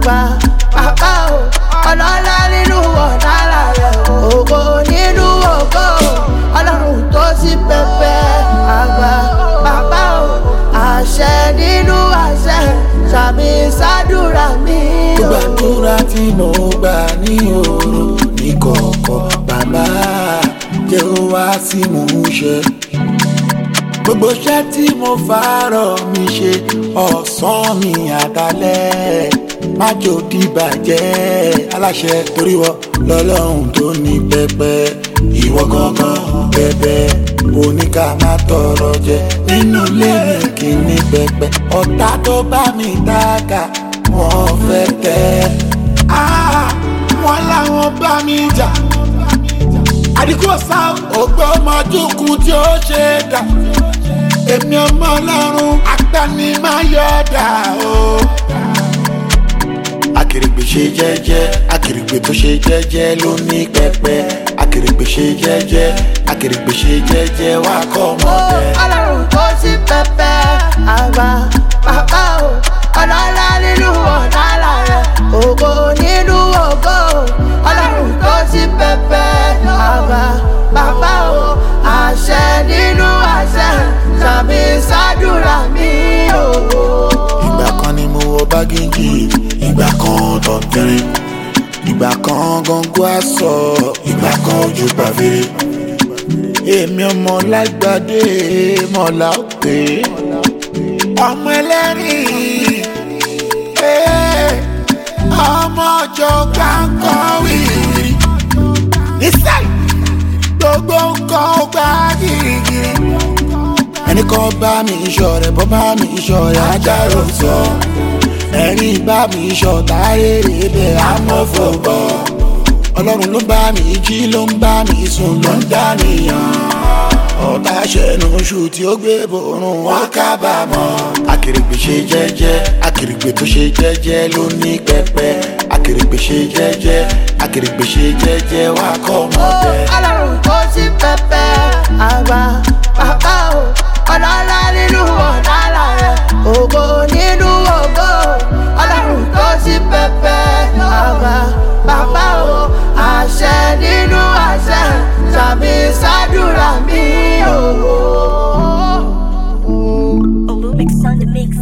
àgbà bàbá o ọlọ́lá nínú ọ̀nàlà rẹ̀ ògo nínú ògo ọlọ́run tó sí pẹpẹ àgbà bàbá o àṣẹ nínú àṣẹ sàmì sádùrà mi o. gbàdúrà tí mo gbà ní òru ní kọ̀ọ̀kọ̀ bàbá jẹ́ ó wá sí mò ń ṣe. gbogbo iṣẹ́ tí mo fàárọ̀ mi ṣe ọ̀sán mi àdálẹ́ má jò dìbàjẹ́ aláṣẹ torí wọ lọ́lọ́run tó ní pẹpẹ ìwọ gangan bẹbẹ oníkà má tọrọ jẹ nínú ilé mi kì í ní pẹpẹ ọ̀tá tó bá mi dáka wọ́n fẹ́ tẹ́ Ah, wọ́n láwọn bá mi jà àdìkú ọ̀sá ògbó ọmọdúnkún tí ó ṣe é dà èmi ọmọ ọlọ́run agbanimayọ̀dà o. akèrègbè ṣe jẹ́jẹ́ akèrègbè tó ṣe jẹ́jẹ́ ló ní pẹpẹ akèrègbè ṣe jẹ́jẹ́ akèrègbè ṣe jẹ́jẹ́ wá kọ́ ọmọdé. ọlọ́run tó sí pẹpẹ àgbà bàbá o ọlọ́lá nínú ọ̀nàlà rẹ̀ ògo nínú ògo ọlọ́run tó sí pẹpẹ àgbà bàbá o àṣẹ nínú àṣẹ sàmì sádùrà mi o. ìgbà kan ni mo wọ bágéjì ìgbà kan tọ̀tẹ̀rẹ̀ ìgbà kan gọ́ngọ́ àṣọ ìgbà kan ojú pàfẹ́rẹ́ èmi ọmọ lágbàdé mọ̀lá òkè ọmọ ẹlẹ́rìn eh, ọmọ ọjọ́ gbàǹkọ́ wìrì nísàlẹ̀ gbogbo nǹkan ó gbá gírígírí ẹnì kan bá mi ìṣọ̀rẹ́ bọ́ bá mi ìṣọ̀rẹ́ ajáró sọ ẹ̀rín bá mi ìṣọ̀tá rere bẹ́ẹ̀ amọ̀fọ̀bọ̀ ọlọ́run ló bá mi jí ló ń bá mi sùn ló ń dánìyàn ọ̀tá ṣẹ̀nu oṣù tí ó gbé borun wọn kábàámọ̀ akèrègbè ṣe jẹ́jẹ́ akèrègbè tó ṣe jẹ́jẹ́ ló ní pẹpẹ akèrègbè ṣe jẹ́jẹ́ akèrègbè ṣe jẹ́jẹ́ wá kọ́ ọmọdé. ọlọ́run tó sí pẹpẹ àgbà bàbá o ọlọ́lá nínú ọ̀nàlà rẹ̀ ògo nínú ògo ọlọ́run tó sí pẹpẹ àgbà bàbá o àṣẹ nínú àṣẹ sàmì sádùrà mi o. Olumix on the mix.